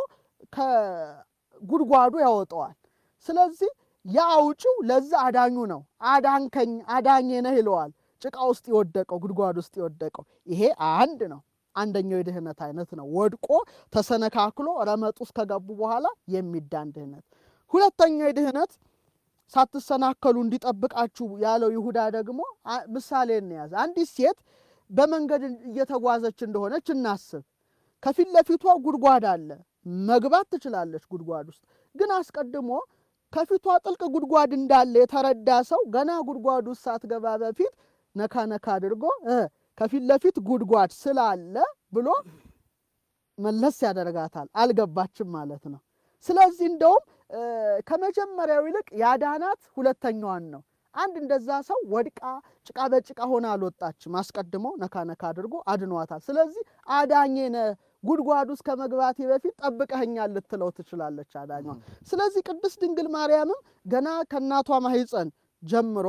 ከጉድጓዱ ያወጣዋል። ስለዚህ የአውጪው ለዛ አዳኙ ነው። አዳንከኝ አዳኜ ነህ ይለዋል። ጭቃ ውስጥ የወደቀው ጉድጓድ ውስጥ የወደቀው ይሄ አንድ ነው። አንደኛው የድህነት አይነት ነው። ወድቆ ተሰነካክሎ ረመጥ ውስጥ ከገቡ በኋላ የሚዳን ድህነት። ሁለተኛው የድህነት ሳትሰናከሉ እንዲጠብቃችሁ ያለው ይሁዳ ደግሞ ምሳሌ እንያዝ። አንዲት ሴት በመንገድ እየተጓዘች እንደሆነች እናስብ። ከፊት ለፊቷ ጉድጓድ አለ። መግባት ትችላለች ጉድጓድ ውስጥ ግን አስቀድሞ ከፊቷ ጥልቅ ጉድጓድ እንዳለ የተረዳ ሰው ገና ጉድጓድ ውስጥ ሳትገባ በፊት ነካ ነካ አድርጎ ከፊት ለፊት ጉድጓድ ስላለ ብሎ መለስ ያደርጋታል። አልገባችም ማለት ነው። ስለዚህ እንደውም ከመጀመሪያው ይልቅ ያዳናት ሁለተኛዋን ነው። አንድ እንደዛ ሰው ወድቃ ጭቃ በጭቃ ሆና አልወጣችም። አስቀድሞ ነካ ነካ አድርጎ አድኗታል። ስለዚህ አዳኜ ነህ ጉድጓድ ውስጥ ከመግባቴ በፊት ጠብቀኸኛል ልትለው ትችላለች አዳኟ። ስለዚህ ቅድስት ድንግል ማርያምም ገና ከእናቷ ማኅፀን ጀምሮ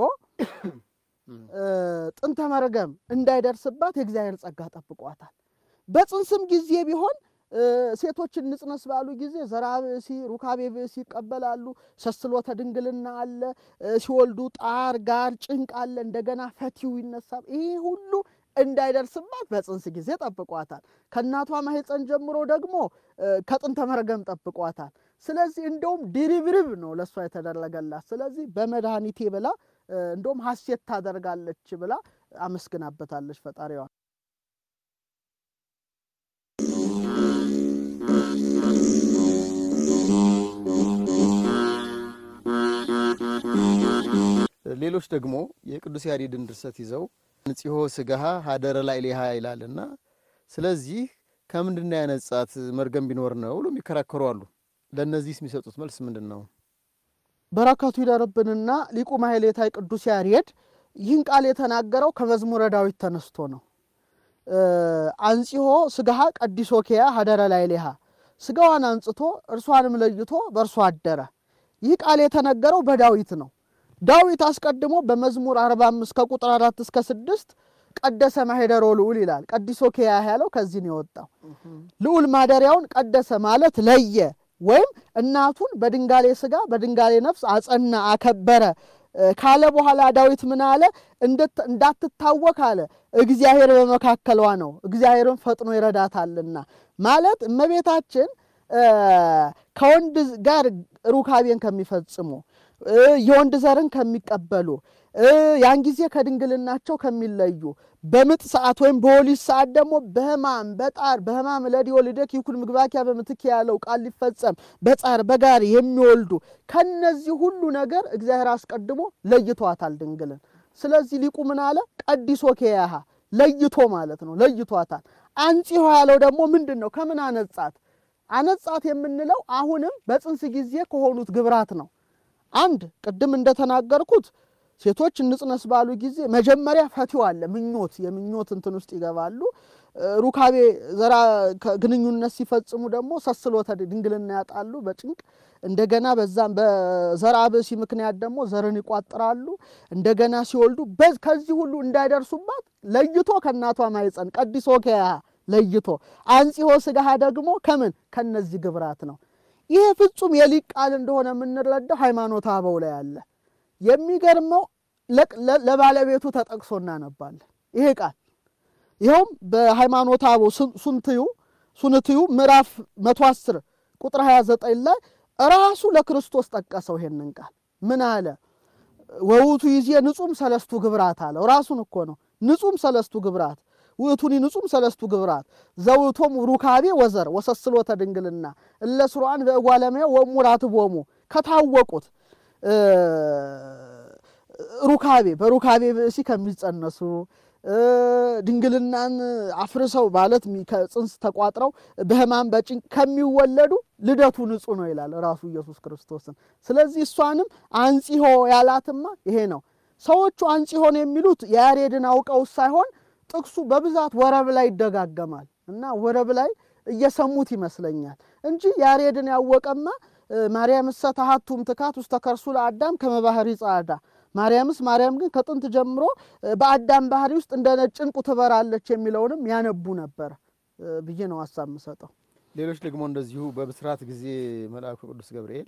ጥንተ መርገም እንዳይደርስባት የእግዚአብሔር ጸጋ ጠብቋታል። በጽንስም ጊዜ ቢሆን ሴቶችን ንጽነስ ባሉ ጊዜ ዘራ ብእሲ ሩካቤ ብእሲ ይቀበላሉ። ሰስሎተ ድንግልና አለ። ሲወልዱ ጣር ጋር ጭንቅ አለ። እንደገና ፈቲው ይነሳል። ይህ ሁሉ እንዳይደርስባት በጽንስ ጊዜ ጠብቋታል። ከእናቷ ማኅፀን ጀምሮ ደግሞ ከጥንተ መርገም ጠብቋታል። ስለዚህ እንደውም ድርብርብ ነው ለእሷ የተደረገላት። ስለዚህ በመድኃኒቴ ብላ እንደውም ሐሴት ታደርጋለች ብላ አመስግናበታለች ፈጣሪዋን። ሌሎች ደግሞ የቅዱስ ያሬድን ድርሰት ይዘው ንጽሖ ስጋሃ ሀደረ ላዕሌሃ ይላልና ስለዚህ ከምንድን ነው ያነጻት መርገም ቢኖር ነው ብሎ የሚከራከሩ አሉ። ለእነዚህ የሚሰጡት መልስ ምንድን ነው? በረከቱ ይደርብንና ሊቁ ማሕሌታይ ቅዱስ ያሬድ ይህን ቃል የተናገረው ከመዝሙረ ዳዊት ተነስቶ ነው። አንጽሖ ስጋሃ ቀዲሶ ኬያ ሀደረ ላዕሌሃ፣ ስጋዋን አንጽቶ እርሷንም ለይቶ በእርሷ አደረ። ይህ ቃል የተነገረው በዳዊት ነው። ዳዊት አስቀድሞ በመዝሙር 45 ከቁጥር 4 እስከ 6 ቀደሰ ማኅደሮ ልዑል ይላል። ቀዲሶ ኬያ ያለው ከዚህ ነው የወጣው። ልዑል ማደሪያውን ቀደሰ ማለት ለየ ወይም እናቱን በድንጋሌ ስጋ በድንጋሌ ነፍስ አጸና አከበረ ካለ በኋላ ዳዊት ምን አለ? እንዳትታወክ አለ እግዚአብሔር በመካከሏ ነው፣ እግዚአብሔርን ፈጥኖ ይረዳታልና ማለት እመቤታችን ከወንድ ጋር ሩካቤን ከሚፈጽሙ የወንድ ዘርን ከሚቀበሉ ያን ጊዜ ከድንግልናቸው ከሚለዩ በምጥ ሰዓት ወይም በወሊድ ሰዓት ደግሞ በሕማም በጣር በሕማም ለዲዮ ልደክ ይኩን ምግባኪያ በምትክ ያለው ቃል ሊፈጸም በጻር በጋር የሚወልዱ ከነዚህ ሁሉ ነገር እግዚአብሔር አስቀድሞ ለይቷታል ድንግልን። ስለዚህ ሊቁ ምን አለ? ቀዲሶ ኬያሃ ለይቶ ማለት ነው፣ ለይቷታል። አንጽሖ ያለው ደግሞ ምንድን ነው? ከምን አነጻት? አነጻት የምንለው አሁንም በጽንስ ጊዜ ከሆኑት ግብራት ነው። አንድ ቅድም እንደተናገርኩት ሴቶች እንጽነስ ባሉ ጊዜ መጀመሪያ ፈቲው አለ ምኞት የምኞት እንትን ውስጥ ይገባሉ። ሩካቤ ዘራ ግንኙነት ሲፈጽሙ ደግሞ ሰስሎተ ድንግልና ያጣሉ በጭንቅ እንደገና በዛም በዘራ ብእሲ ምክንያት ደግሞ ዘርን ይቋጥራሉ። እንደገና ሲወልዱ ከዚህ ሁሉ እንዳይደርሱባት ለይቶ ከእናቷ ማይፀን ቀዲሶ ከያ ለይቶ አንጽሖ ስጋሃ ደግሞ ከምን ከነዚህ ግብራት ነው። ይሄ ፍጹም የሊቅ ቃል እንደሆነ የምንረዳው ሃይማኖተ አበው ላይ አለ። የሚገርመው ለባለቤቱ ተጠቅሶ እናነባለን። ይሄ ቃል ይኸውም በሃይማኖተ አበው ሱንትዩ ሱንትዩ ምዕራፍ 110 ቁጥር 29 ላይ ራሱ ለክርስቶስ ጠቀሰው። ይሄንን ቃል ምን አለ? ወውቱ ይዜ ንጹም ሰለስቱ ግብራት አለው። ራሱን እኮ ነው ንጹም ሰለስቱ ግብራት ውእቱኒ ንጹም ሰለስቱ ግብራት ዘውቶም ሩካቤ ወዘር ወሰስሎተ ድንግልና እለ ስሩዓን በእጓለመያ ወሙራት ቦሙ ከታወቁት ሩካቤ በሩካቤ ብእሲ ከሚጸነሱ ድንግልናን አፍርሰው ማለት ከጽንስ ተቋጥረው በሕማም በጭንቅ ከሚወለዱ ልደቱ ንጹሕ ነው ይላል ራሱ ኢየሱስ ክርስቶስን። ስለዚህ እሷንም አንጽሖ ያላትማ ይሄ ነው። ሰዎቹ አንጽሖን የሚሉት የያሬድን አውቀው ሳይሆን ጥቅሱ በብዛት ወረብ ላይ ይደጋገማል እና ወረብ ላይ እየሰሙት ይመስለኛል እንጂ ያሬድን ያወቀማ ማርያም እሰ ተሃቱም ትካት ውስተ ከርሱ ለአዳም ከመባህሪ ጻዕዳ ማርያምስ ማርያም ግን ከጥንት ጀምሮ በአዳም ባህሪ ውስጥ እንደ ነጭ ዕንቁ ትበራለች የሚለውንም ያነቡ ነበር ብዬ ነው ሀሳብ የምሰጠው። ሌሎች ደግሞ እንደዚሁ በብስራት ጊዜ መልአኩ ቅዱስ ገብርኤል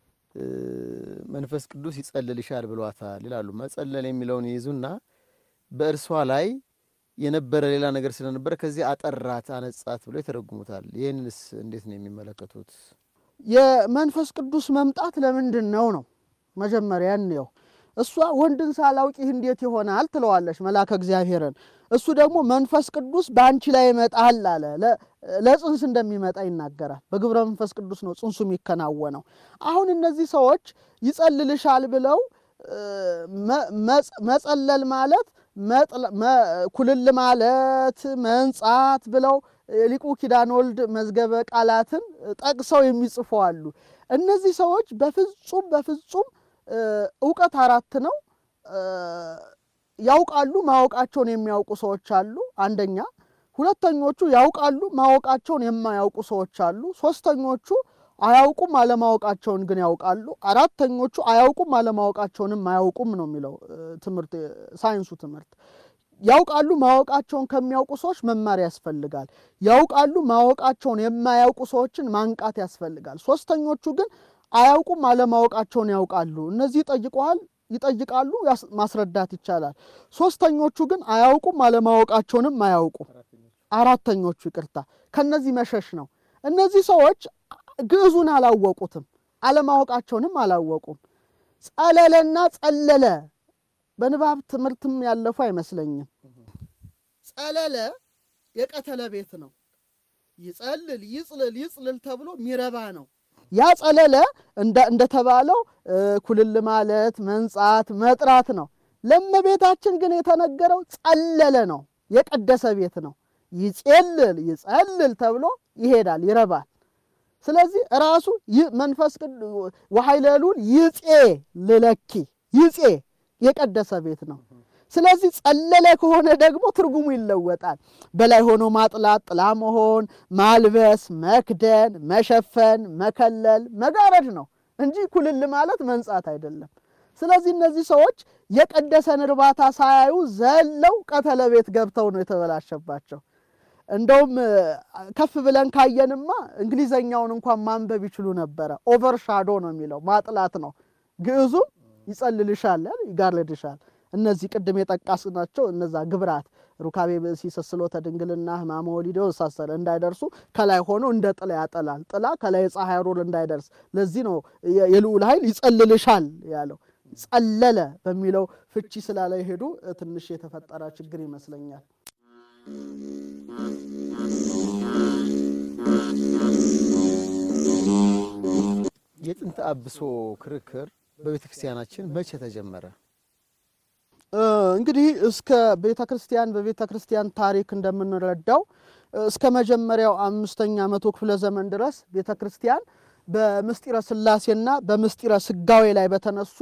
መንፈስ ቅዱስ ይጸልልሻል ብሏታል ይላሉ። መጸለል የሚለውን ይይዙና በእርሷ ላይ የነበረ ሌላ ነገር ስለነበረ ከዚህ አጠራት፣ አነጻት ብሎ ይተረጉሙታል። ይህንስ እንዴት ነው የሚመለከቱት? የመንፈስ ቅዱስ መምጣት ለምንድን ነው ነው መጀመሪያ እንየው። እሷ ወንድን ሳላውቅ ይህ እንዴት ይሆናል ትለዋለች መልአከ እግዚአብሔርን። እሱ ደግሞ መንፈስ ቅዱስ በአንቺ ላይ ይመጣል አለ። ለጽንስ እንደሚመጣ ይናገራል። በግብረ መንፈስ ቅዱስ ነው ጽንሱ የሚከናወነው። አሁን እነዚህ ሰዎች ይጸልልሻል ብለው መጸለል ማለት ኩልል ማለት መንጻት ብለው ሊቁ ኪዳነ ወልድ መዝገበ ቃላትን ጠቅሰው የሚጽፉ አሉ። እነዚህ ሰዎች በፍጹም በፍጹም እውቀት አራት ነው። ያውቃሉ፣ ማወቃቸውን የሚያውቁ ሰዎች አሉ። አንደኛ። ሁለተኞቹ ያውቃሉ፣ ማወቃቸውን የማያውቁ ሰዎች አሉ። ሶስተኞቹ አያውቁም፣ አለማወቃቸውን ግን ያውቃሉ። አራተኞቹ አያውቁም፣ አለማወቃቸውንም አያውቁም ነው የሚለው ትምህርት ሳይንሱ ትምህርት። ያውቃሉ ማወቃቸውን ከሚያውቁ ሰዎች መማር ያስፈልጋል። ያውቃሉ ማወቃቸውን የማያውቁ ሰዎችን ማንቃት ያስፈልጋል። ሶስተኞቹ ግን አያውቁም አለማወቃቸውን ያውቃሉ። እነዚህ ይጠይቀዋል ይጠይቃሉ፣ ማስረዳት ይቻላል። ሶስተኞቹ ግን አያውቁም አለማወቃቸውንም አያውቁም። አራተኞቹ ይቅርታ፣ ከነዚህ መሸሽ ነው። እነዚህ ሰዎች ግዕዙን አላወቁትም፣ አለማወቃቸውንም አላወቁም። ጸለለና ጸለለ በንባብ ትምህርትም ያለፉ አይመስለኝም። ጸለለ የቀተለ ቤት ነው። ይጸልል ይጽልል ይጽልል ተብሎ ሚረባ ነው። ያ ጸለለ እንደተባለው ኩልል ማለት መንጻት መጥራት ነው። ለእመቤታችን ግን የተነገረው ጸለለ ነው፣ የቀደሰ ቤት ነው። ይጼልል ይጸልል ተብሎ ይሄዳል፣ ይረባል። ስለዚህ ራሱ መንፈስ ወኃይለሉል ይጼ ልለኪ ይጼ የቀደሰ ቤት ነው። ስለዚህ ጸለለ ከሆነ ደግሞ ትርጉሙ ይለወጣል። በላይ ሆኖ ማጥላት፣ ጥላ መሆን፣ ማልበስ፣ መክደን፣ መሸፈን፣ መከለል፣ መጋረድ ነው እንጂ ኩልል ማለት መንጻት አይደለም። ስለዚህ እነዚህ ሰዎች የቀደሰን እርባታ ሳያዩ ዘለው ቀተለ ቤት ገብተው ነው የተበላሸባቸው። እንደውም ከፍ ብለን ካየንማ እንግሊዘኛውን እንኳን ማንበብ ይችሉ ነበረ። ኦቨርሻዶ ነው የሚለው ማጥላት ነው። ግዕዙም ይጸልልሻል፣ ይጋርድሻል። እነዚህ ቅድም የጠቃስናቸው እነዛ ግብራት ሩካቤ ብእሲ ስስሎተ ድንግልና ሕማመ ወሊዶ ሳሰረ እንዳይደርሱ ከላይ ሆኖ እንደ ጥላ ያጠላል። ጥላ ከላይ የፀሐይ ሩር እንዳይደርስ። ለዚህ ነው የልዑል ኃይል ይጸልልሻል ያለው። ጸለለ በሚለው ፍቺ ስላለ ሄዱ ትንሽ የተፈጠረ ችግር ይመስለኛል። የጥንተ አብሶ ክርክር በቤተ ክርስቲያናችን መቼ ተጀመረ? እንግዲህ እስከ ቤተ ክርስቲያን በቤተ ክርስቲያን ታሪክ እንደምንረዳው እስከ መጀመሪያው አምስተኛ መቶ ክፍለ ዘመን ድረስ ቤተ ክርስቲያን በምስጢረ ሥላሴና በምስጢረ ስጋዌ ላይ በተነሱ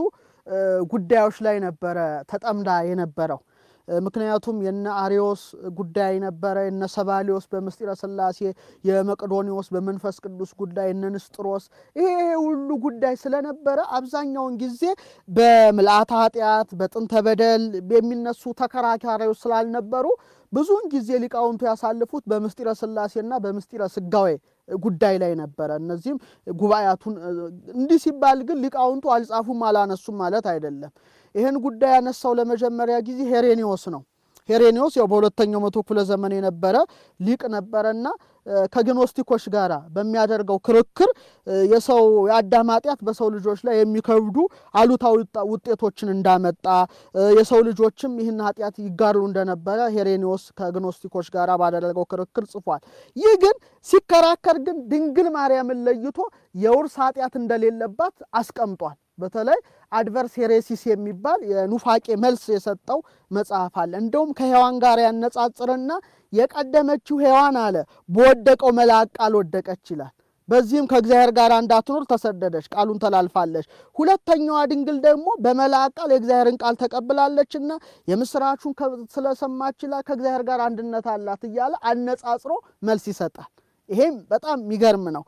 ጉዳዮች ላይ ነበረ ተጠምዳ የነበረው። ምክንያቱም የነ አሪዮስ ጉዳይ ነበረ፣ የነ ሰባሊዮስ በምስጢረ ሥላሴ፣ የመቅዶኒዎስ በመንፈስ ቅዱስ ጉዳይ፣ እነ ንስጥሮስ ይሄ ሁሉ ጉዳይ ስለነበረ አብዛኛውን ጊዜ በምልአተ ኃጢአት በጥንተ በደል የሚነሱ ተከራካሪዎች ስላልነበሩ ብዙውን ጊዜ ሊቃውንቱ ያሳልፉት በምስጢረ ሥላሴና በምስጢረ ስጋዌ ጉዳይ ላይ ነበረ። እነዚህም ጉባኤያቱን እንዲህ ሲባል ግን ሊቃውንቱ አልጻፉም አላነሱም ማለት አይደለም። ይህን ጉዳይ ያነሳው ለመጀመሪያ ጊዜ ሄሬኔዎስ ነው። ሄሬኔዎስ ያው በሁለተኛው መቶ ክፍለ ዘመን የነበረ ሊቅ ነበረና ከግኖስቲኮች ጋር በሚያደርገው ክርክር የሰው የአዳም ኃጢአት በሰው ልጆች ላይ የሚከብዱ አሉታዊ ውጤቶችን እንዳመጣ የሰው ልጆችም ይህን ኃጢአት ይጋሩ እንደነበረ ሄሬኔዎስ ከግኖስቲኮች ጋር ባደረገው ክርክር ጽፏል። ይህ ግን ሲከራከር ግን ድንግል ማርያምን ለይቶ የውርስ ኃጢአት እንደሌለባት አስቀምጧል። በተለይ አድቨርስ ሄሬሲስ የሚባል የኑፋቄ መልስ የሰጠው መጽሐፍ አለ። እንደውም ከሔዋን ጋር ያነጻጽርና የቀደመችው ሔዋን አለ በወደቀው መልአክ ቃል ወደቀች ይላል። በዚህም ከእግዚአብሔር ጋር እንዳትኖር ተሰደደች፣ ቃሉን ተላልፋለች። ሁለተኛዋ ድንግል ደግሞ በመልአክ ቃል የእግዚአብሔርን ቃል ተቀብላለችና የምስራቹን ስለሰማች ይላል ከእግዚአብሔር ጋር አንድነት አላት እያለ አነጻጽሮ መልስ ይሰጣል። ይሄም በጣም የሚገርም ነው።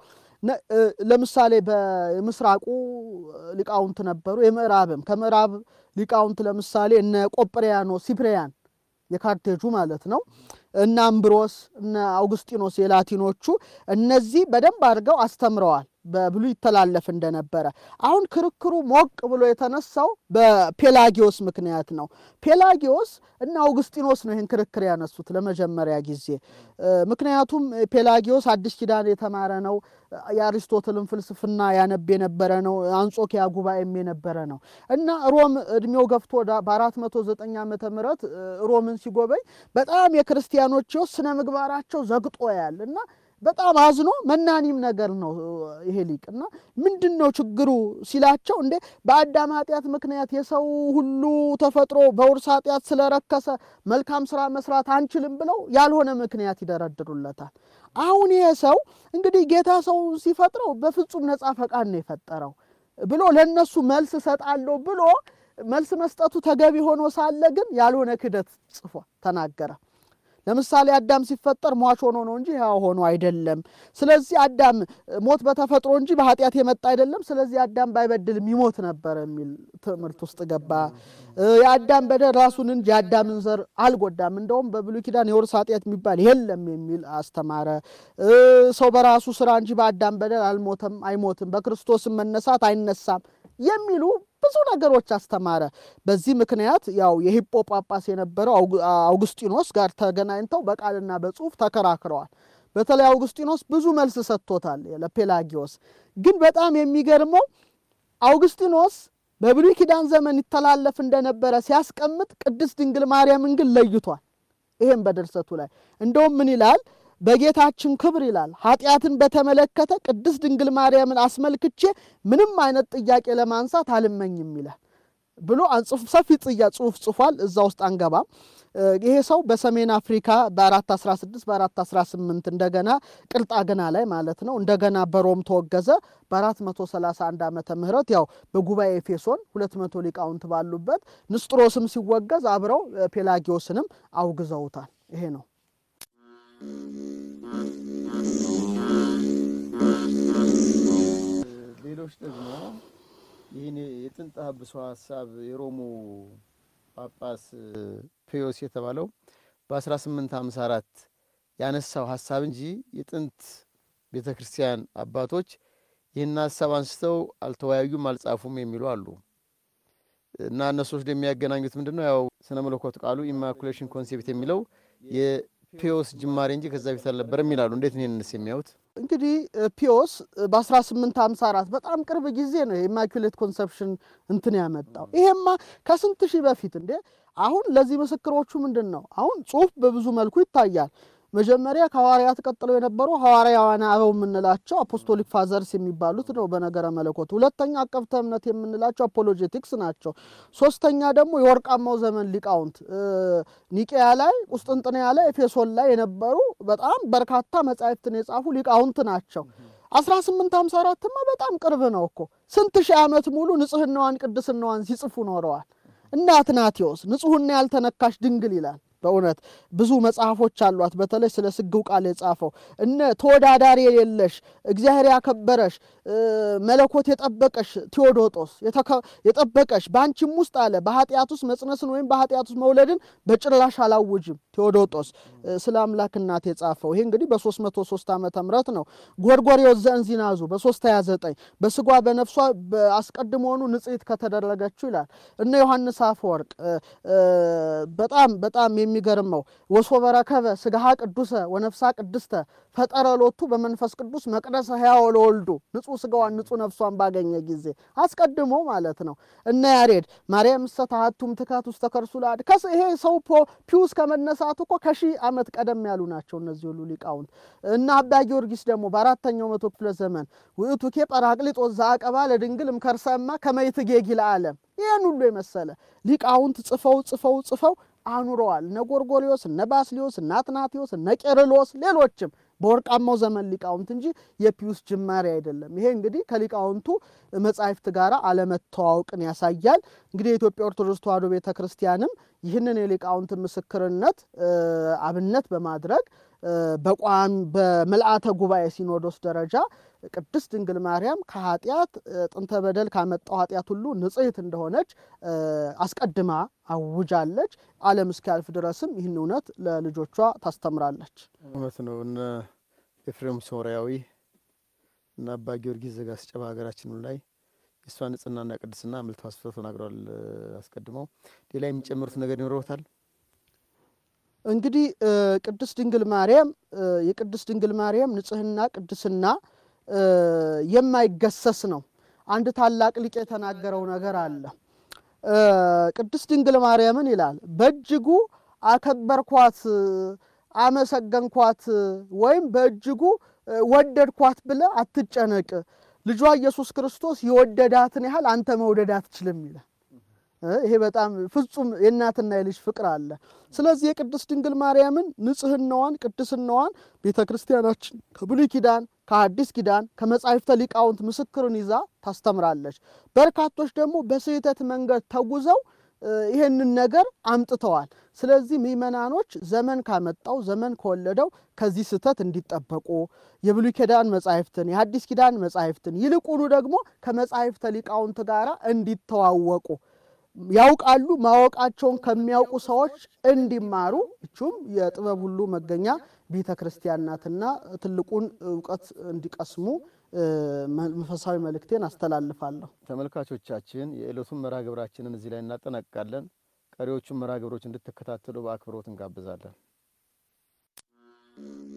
ለምሳሌ በምስራቁ ሊቃውንት ነበሩ፣ የምዕራብም ከምዕራብ ሊቃውንት ለምሳሌ እነ ቆጵሪያኖስ ሲፕሪያን የካርቴጁ ማለት ነው እነ አምብሮስ እነ አውግስጢኖስ የላቲኖቹ እነዚህ በደንብ አድርገው አስተምረዋል። በብሉይ ይተላለፍ እንደነበረ አሁን ክርክሩ ሞቅ ብሎ የተነሳው በፔላጊዮስ ምክንያት ነው። ፔላጊዮስ እና አውግስጢኖስ ነው ይህን ክርክር ያነሱት ለመጀመሪያ ጊዜ። ምክንያቱም ፔላጊዮስ አዲስ ኪዳን የተማረ ነው። የአሪስቶትልን ፍልስፍና ያነብ የነበረ ነው። አንጾኪያ ጉባኤም የነበረ ነው እና ሮም እድሜው ገፍቶ በአራት መቶ ዘጠኝ ዓመተ ምህረት ሮምን ሲጎበኝ በጣም የክርስቲያኖች ሕይወት ስነ ምግባራቸው ዘግጦ ያል እና በጣም አዝኖ መናኒም ነገር ነው ይሄ ሊቅ እና ምንድን ነው ችግሩ ሲላቸው፣ እንዴ በአዳም ኃጢአት ምክንያት የሰው ሁሉ ተፈጥሮ በውርስ ኃጢአት ስለረከሰ መልካም ስራ መስራት አንችልም ብለው ያልሆነ ምክንያት ይደረድሩለታል። አሁን ይሄ ሰው እንግዲህ ጌታ ሰው ሲፈጥረው በፍጹም ነፃ ፈቃድ ነው የፈጠረው ብሎ ለእነሱ መልስ እሰጣለሁ ብሎ መልስ መስጠቱ ተገቢ ሆኖ ሳለ ግን ያልሆነ ክደት ጽፎ ተናገረ። ለምሳሌ አዳም ሲፈጠር ሟች ሆኖ ነው እንጂ ሕያው ሆኖ አይደለም። ስለዚህ አዳም ሞት በተፈጥሮ እንጂ በኃጢአት የመጣ አይደለም። ስለዚህ አዳም ባይበድልም ይሞት ነበር የሚል ትምህርት ውስጥ ገባ። የአዳም በደል ራሱን እንጂ የአዳምን ዘር አልጎዳም። እንደውም በብሉይ ኪዳን የውርስ ኃጢአት የሚባል የለም የሚል አስተማረ። ሰው በራሱ ስራ እንጂ በአዳም በደል አልሞተም፣ አይሞትም፣ በክርስቶስም መነሳት አይነሳም የሚሉ ብዙ ነገሮች አስተማረ። በዚህ ምክንያት ያው የሂጶ ጳጳስ የነበረው አውግስጢኖስ ጋር ተገናኝተው በቃልና በጽሁፍ ተከራክረዋል። በተለይ አውግስጢኖስ ብዙ መልስ ሰጥቶታል ለፔላጊዮስ። ግን በጣም የሚገርመው አውግስጢኖስ በብሉይ ኪዳን ዘመን ይተላለፍ እንደነበረ ሲያስቀምጥ ቅድስት ድንግል ማርያምን ግን ለይቷል። ይሄም በድርሰቱ ላይ እንደውም ምን ይላል? በጌታችን ክብር ይላል ኃጢአትን በተመለከተ ቅድስት ድንግል ማርያምን አስመልክቼ ምንም አይነት ጥያቄ ለማንሳት አልመኝም ይላል ብሎ ሰፊ ጽያ ጽሁፍ ጽፏል። እዛ ውስጥ አንገባም። ይሄ ሰው በሰሜን አፍሪካ በ416 በ418 እንደገና ቅርጣግና ላይ ማለት ነው እንደገና በሮም ተወገዘ። በ431 ዓመተ ምህረት ያው በጉባኤ ኤፌሶን 200 ሊቃውንት ባሉበት ንስጥሮስም ሲወገዝ አብረው ፔላጊዮስንም አውግዘውታል። ይሄ ነው። ሌሎች ደግሞ ይህን የጥንተ አብሶ ሀሳብ የሮሙ ጳጳስ ፒዮስ የተባለው በ1854 ያነሳው ሀሳብ እንጂ የጥንት ቤተ ክርስቲያን አባቶች ይህን ሀሳብ አንስተው አልተወያዩም፣ አልጻፉም የሚሉ አሉ እና እነሱዎች የሚያገናኙት ምንድን ነው? ያው ስነ መለኮት ቃሉ ኢማኩሌሽን ኮንሴፕት የሚለው የፒዮስ ጅማሬ እንጂ ከዛ በፊት አልነበረም ይላሉ። እንዴት ነው ይህንስ የሚያዩት? እንግዲህ ፒዮስ በ1854 በጣም ቅርብ ጊዜ ነው የኢማኩሌት ኮንሰፕሽን እንትን ያመጣው። ይሄማ ከስንት ሺህ በፊት እንዴ! አሁን ለዚህ ምስክሮቹ ምንድን ነው? አሁን ጽሁፍ በብዙ መልኩ ይታያል። መጀመሪያ ከሐዋርያት ቀጥለው የነበሩ ሐዋርያውያን አበው የምንላቸው አፖስቶሊክ ፋዘርስ የሚባሉት ነው በነገረ መለኮት። ሁለተኛ አቀብተ እምነት የምንላቸው አፖሎጄቲክስ ናቸው። ሶስተኛ ደግሞ የወርቃማው ዘመን ሊቃውንት ኒቄያ ላይ፣ ቁስጥንጥንያ ላይ፣ ኤፌሶን ላይ የነበሩ በጣም በርካታ መጻሕፍትን የጻፉ ሊቃውንት ናቸው። 1854ማ በጣም ቅርብ ነው እኮ ስንት ሺህ ዓመት ሙሉ ንጽህናዋን ቅድስናዋን ሲጽፉ ኖረዋል። እነ አትናቴዎስ ንጹሕና ያልተነካሽ ድንግል ይላል። በእውነት ብዙ መጽሐፎች አሏት። በተለይ ስለ ስግው ቃል የጻፈው እነ ተወዳዳሪ የሌለሽ እግዚአብሔር ያከበረሽ መለኮት የጠበቀሽ ቴዎዶጦስ የጠበቀሽ በአንቺም ውስጥ አለ በኃጢአት ውስጥ መጽነስን ወይም በኃጢአት ውስጥ መውለድን በጭራሽ አላውጅም ቴዎዶጦስ ስለ አምላክ እናት የጻፈው ይሄ እንግዲህ በ303 ዓመተ ምህረት ነው። ጎርጎርዮስ ዘእንዚናዙ በ329 በስጓ በነፍሷ አስቀድሞኑ ንጽሕት ከተደረገችው ይላል። እነ ዮሐንስ አፈወርቅ በጣም በጣም የሚገርመው ወሶበ ረከበ ስጋሃ ቅዱሰ ወነፍሳ ቅድስተ ፈጠረ ሎቱ በመንፈስ ቅዱስ መቅደሰ ሕያው ለወልዱ ንጹሕ ስጋዋን ንጹሕ ነፍሷን ባገኘ ጊዜ አስቀድሞ ማለት ነው። እነ ያሬድ ማርያም እሰ ተሐቱም ትካት ውስተ ከርሱ ለአድ ከስ ይሄ ሰው ፒውስ ከመነሳቱ እኮ ከሺህ ዓመት ቀደም ያሉ ናቸው እነዚህ ሁሉ ሊቃውንት። እና አባ ጊዮርጊስ ደግሞ በአራተኛው መቶ ክፍለ ዘመን ውእቱ ኬ ጰራቅሊጦስ ዘአቀባ ለድንግል እምከርሰማ ከመይትጌጊ ለዓለም ይህን ሁሉ የመሰለ ሊቃውንት ጽፈው ጽፈው ጽፈው አኑረዋል። እነ ጎርጎሪዎስ፣ እነ ባስሊዮስ፣ እነ አትናቴዎስ፣ እነ ቄርሎስ ሌሎችም በወርቃማው ዘመን ሊቃውንት እንጂ የፒዩስ ጅማሬ አይደለም። ይሄ እንግዲህ ከሊቃውንቱ መጻሕፍት ጋር አለመተዋወቅን ያሳያል። እንግዲህ የኢትዮጵያ ኦርቶዶክስ ተዋሕዶ ቤተ ክርስቲያንም ይህንን የሊቃውንት ምስክርነት አብነት በማድረግ በቋሚ በምልአተ ጉባኤ ሲኖዶስ ደረጃ ቅድስት ድንግል ማርያም ከኃጢአት ጥንተ በደል ካመጣው ኃጢአት ሁሉ ንጽሕት እንደሆነች አስቀድማ አውጃለች። ዓለም እስኪያልፍ ድረስም ይህን እውነት ለልጆቿ ታስተምራለች። እውነት ነው። እነ ኤፍሬም ሶርያዊ እና አባ ጊዮርጊስ ዘጋስጫ በሀገራችን ላይ የእሷ ንጽህናና ቅድስና አምልተው አስፍተው ተናግረዋል። አስቀድመው ሌላ የሚጨምሩት ነገር ይኖረውታል? እንግዲህ ቅድስት ድንግል ማርያም የቅድስት ድንግል ማርያም ንጽህና ቅድስና የማይገሰስ ነው። አንድ ታላቅ ሊቅ የተናገረው ነገር አለ። ቅድስት ድንግል ማርያምን ይላል በእጅጉ አከበርኳት፣ አመሰገንኳት ወይም በእጅጉ ወደድኳት ብለ አትጨነቅ። ልጇ ኢየሱስ ክርስቶስ የወደዳትን ያህል አንተ መውደድ አትችልም ይላል። ይሄ በጣም ፍጹም የእናትና የልጅ ፍቅር አለ። ስለዚህ የቅድስት ድንግል ማርያምን ንጽህናዋን፣ ቅድስናዋን ቤተ ክርስቲያናችን ከብሉይ ኪዳን ከአዲስ ኪዳን ከመጻሕፍተ ሊቃውንት ምስክርን ይዛ ታስተምራለች። በርካቶች ደግሞ በስህተት መንገድ ተጉዘው ይህንን ነገር አምጥተዋል። ስለዚህ ምእመናኖች ዘመን ካመጣው ዘመን ከወለደው ከዚህ ስህተት እንዲጠበቁ የብሉይ ኪዳን መጻሕፍትን የአዲስ ኪዳን መጻሕፍትን ይልቁኑ ደግሞ ከመጻሕፍተ ሊቃውንት ጋር እንዲተዋወቁ ያውቃሉ ማወቃቸውን ከሚያውቁ ሰዎች እንዲማሩ እቹም የጥበብ ሁሉ መገኛ ቤተ ክርስቲያን ናትና ትልቁን እውቀት እንዲቀስሙ መንፈሳዊ መልእክቴን አስተላልፋለሁ። ተመልካቾቻችን የዕለቱን መርሃ ግብራችንን እዚህ ላይ እናጠናቅቃለን። ቀሪዎቹን መርሃ ግብሮች እንድትከታተሉ በአክብሮት እንጋብዛለን።